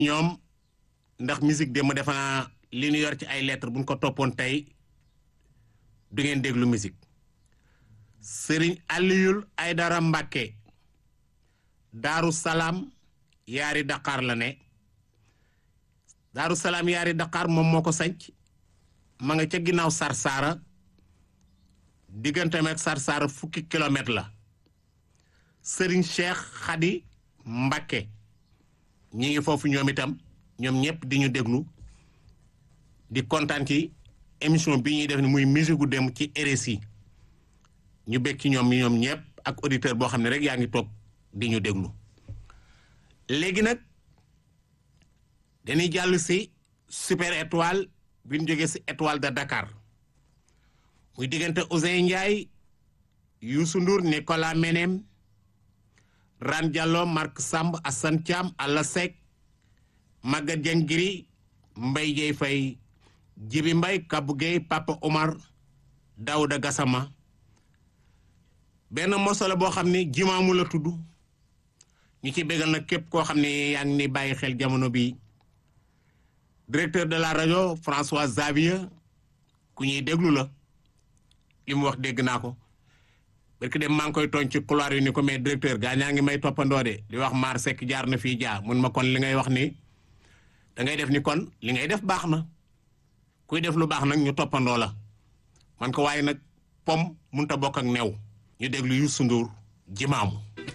ñoom ndax musique démb defe naa li ñu yor ci ay lettres buñ ko toppoon tey du ngeen déglu musique sëriñ Aliyul Aydara Mbàkke Daaru Salaam yaari Dakar la ne Daaru Salaam yaari Dakar moom moo ko sanc ma nga ca ginnaaw Sarsara digganteem ak Sarsara fukki kilomètre la sëriñ Cheikh Khady Mbàkke ñi ngi foofu ñoom itam ñoom ñëpp di ñu déglu di kontaan ci émission bi ñuy def ni muy musique gu dem ci RSI ñu bég ci ñoom ñoom ñëpp ak auditeur boo xam ne rek yaa ngi toog di ñu déglu léegi nag dañuy jàll si super étoile bi ñu jógee si étoile de Dakar muy diggante Ousseyn Ndiaye Youssou Ndour Nicolas Menem Ran Diallo Marc Samb Assane Thiam Alla Seck Maguette Dieng Giri Mbaye Dieye Faye Jibi Mbaye Kabou Gueye Papa Omar Daouda Gassama benn moso la boo xam ne jimaamu la tudd ñu ci bégal nag képp koo xam ne yaa ngi ni bàyyi xel jamono bi directeur de la rajo François Xavier ku ñuy déglu la li mu wax dégg naa ko parce que dem maa ngi koy tooñ ci couloir yi ni ko mais directeur gaa ñaa ngi may toppandoo de di wax maar sekk jaar na fii jaar mun ma kon li ngay wax ni da ngay def ni kon li ngay def baax na kuy def lu baax nag ñu toppandoo la man ko waaye nag pom munta bokk ak new ñu déglu Youssou Ndour jimaamu